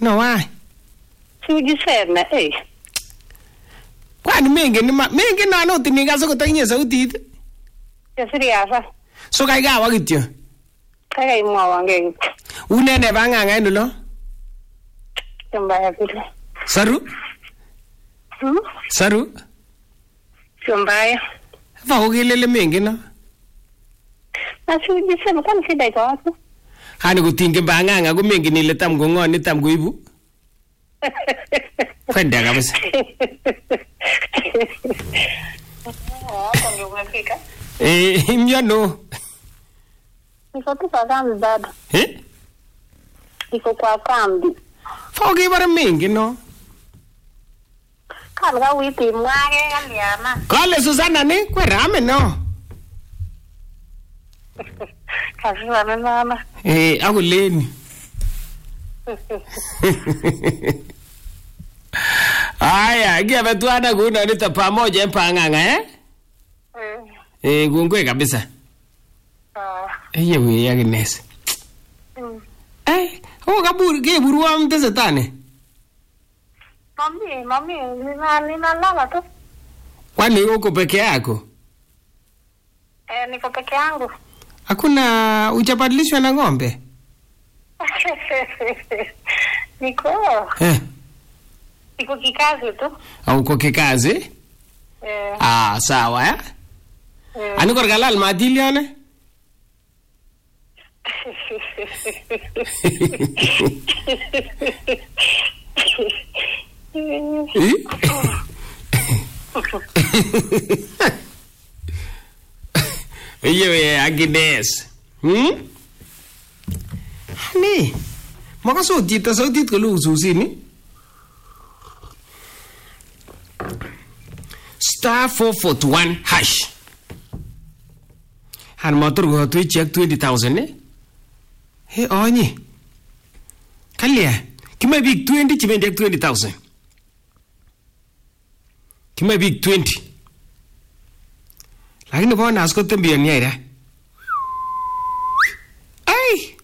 No why? Sijiseme, eh. Kwani mengen ima mengen nan ot inikas akot akinye sautit. Kesiriasa. So kai kawa kityo. Kaikai imwowon kei kityo. Une ne bang'ang'a en olo? Simbaya vile. Saru? Hmm? Saru? Sio mbaya. Fa kokelele mengen no. Na sijiseme, kwani shida iko wapi? Hani kotinge bang'ang'a ko mengen ile tam ko ng'o ni tam koibu. Kwenda kabisa. Hapo ndio umefika. Eh, imyono. Niko tu kwa kambi bado. Eh? Niko kwa kambi. Fa kokebore mengen no. Kan ka witi mwake kaliana. Kale Susanna ni kwerame no. Kasura na mama. Eh, akoleni. Aya, kiabe tuana kuno nito pamoja en pang'ang'a eh? Eh, kongoi kabisa. Eye wei Agnes. Eh, oh kabur keburwon tesetai ni. Mami, mami, nina ninalala tu. Kwani uko peke yako? Eh, niko peke yangu. Hakuna hujabadilishwa na ng'ombe? niko Eh, niko kikazi tu. au uko kikazi? Eh, Ah, sawa eh? eh. Ani kor kalal matilione? Iye Agnes. Hmm? Hani, makasot chito sautit kole ususini? Star 441 hash. Han motor kotu ichek 20,000 eh? He onye. Kalya, kime biik 20 chibendi ak 20,000. Kime biik 20. Lakini bonus ko tembioni aira. Ai!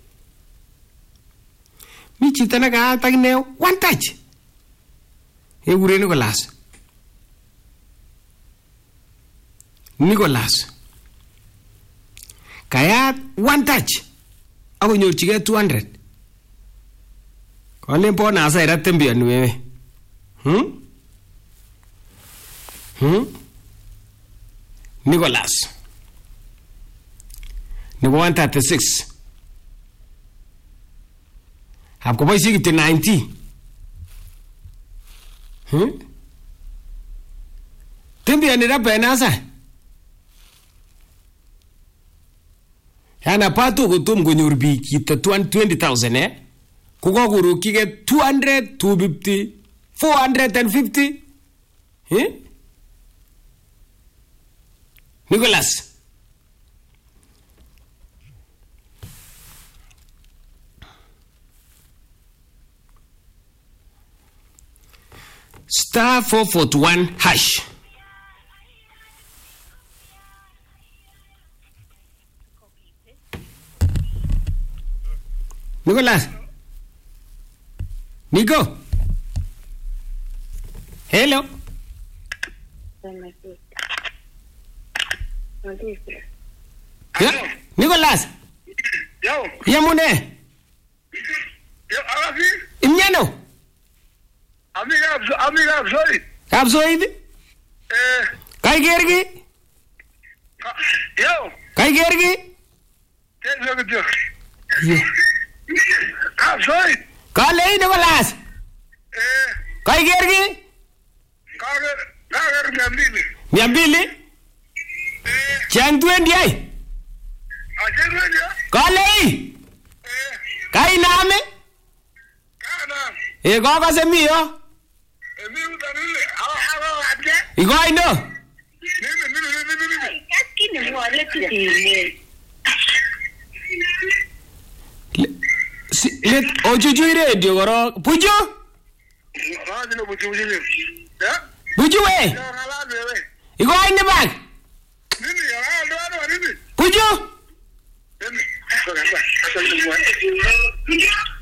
Mi chito nekaat akine one touch. Ekure Nicholas. Nicholas. Kayat one touch. Akonyorchigei 200. Kolen bonus aira tembioni wewe. Hmm? Hmm? Nicholas. Nebo 136. Hap koboishe kityo 90. Hmm? Tembioni ra penasa. Yana pato kotom konyor biik chito 20,000 eh? Kokakorokchigei 200, 250, 450. Eh? Nicholas. Star 441 hash. Nicholas. Nico. Hello. Ya, Nicholas. Yo, Yamune. yo, Arafi, Imnyano. amiga, amiga, sorry. Kapsoid. Eh, Kai kergi. ka- yo, Kai kergi. ¿qué es lo que tío? Ye. Ah, sorry. Kale Nicholas. Eh, Kai kergi. kager, kager mia mbili. Mia mbili. Eh, Chang 20 ai. aje moja. Kale. Eh, Kai name. kana. E kokose mi yo. Eh, mimi utanile. Hawa hawa aje. Ikoino. Mimi mimi mimi mimi. Lakini mwale tutile. Le- si- Let ochuchui radio korok. Buju. Ah, ndio buju buju. Eh? Buju we. Ya ngala wewe. Ikoini bak. Nini ya ndo ndo nini? Buju. Mimi. Sasa sasa. Sasa